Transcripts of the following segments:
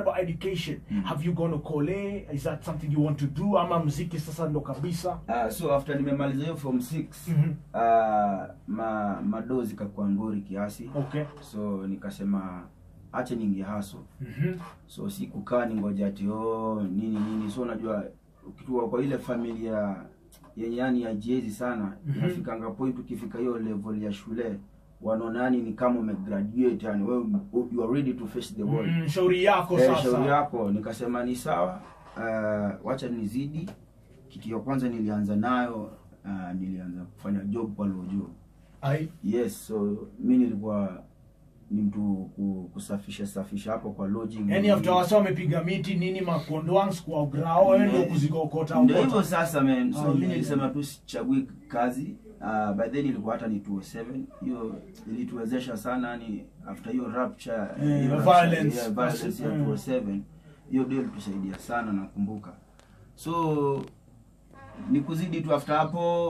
about education have you gone to kole is that something you want to do ama mziki sasa ndo kabisa Uh, so after nimemaliza hiyo form 6 Mhm. uh, ma madoo zikakuwa ngori kiasi okay so nikasema acha ninge haso Mhm. so si kukaa ningoja ati oh, nini nini so unajua ukitua kwa ile familia yenye yani ya jezi sana Mhm. inafikanga point ukifika hiyo level ya shule wanaona yani ni kama umegraduate yani wewe you are ready to face the world Mm, shauri yako Eh, sasa shauri yako nikasema ni sawa uh, wacha nizidi kitu ya kwanza nilianza nayo uh, nilianza kufanya job kwa lojo Ai. yes so mi nilikuwa ni mtu ku- kusafisha safisha hapo kwa lodging yani after wasa wamepiga miti nini makondwangs kwa ugrao wewe ndio kuzikokota ndio ukota. hivyo sasa man so Ai, mi ai, nilisema tu sichagui kazi uh, by then ilikuwa hata ni 207 hiyo ilituwezesha sana yani after hiyo rapture Eh, hiyo violence. yeah, violence ya Mm. 207 hiyo ndio ilitusaidia sana nakumbuka so ni kuzidi tu after hapo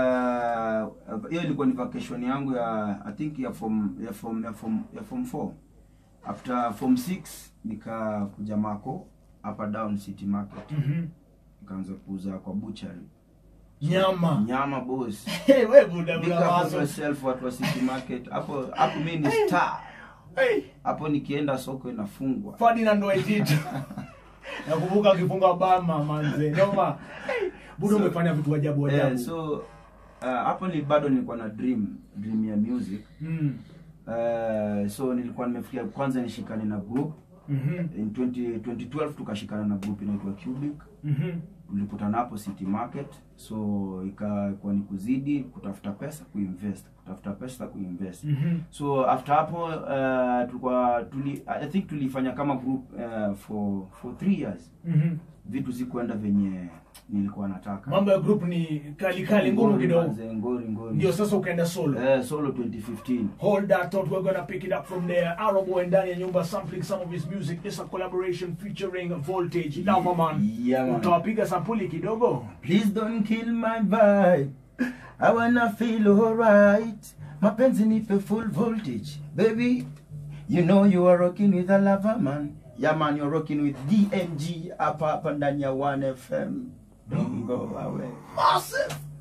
uh, hiyo ilikuwa ni vacation yangu ya i think ya form ya form ya form ya form 4 after form 6 nikakuja mako hapa down city market Mhm. nikaanza kuuza kwa butchery nyama nyama boss Hey, we buda big buda up on wazo. yourself watu wa city market hapo hapo mimi ni star Hey, hapo nikienda soko inafungwa Ferdinand Waititu nakumbuka akifunga bama manze noma hey, buda So- umefanya vitu ajabu eh, ajabu so uh, hapo ni bado nilikuwa na dream dream ya music Mm. uh, so nilikuwa nimefikia kwanza nishikane na group Mhm. in 20, 2012 tukashikana na group inaitwa Cubic Mhm. tulikutana hapo city market so ikakuwa ni kuzidi kutafuta pesa kuinvest kutafuta pesa kuinvest Mhm. so after hapo uh, tulikuwa tuli, i think tulifanya kama group uh, for for three years Mhm. vitu zikuenda venye nilikuwa nataka mambo ya group ni kali kali ngumu Ngori kidogo manze, ngori ngori ndio sasa ukaenda solo Eh, solo 2015 Hold that thought, we're gonna pick it up from there. Arrow ndani ya nyumba sampling some of his music. This a collaboration featuring Voltage. Lava man. Yeah, man. Utawapiga sampuli kidogo. Please don't kill my vibe. I wanna feel alright. Mapenzi nipe full voltage. Baby, you know you are rocking with a lava man. Yeah man, you're rocking with DMG hapa hapa ndani ya 1FM. Don't go away. Massive.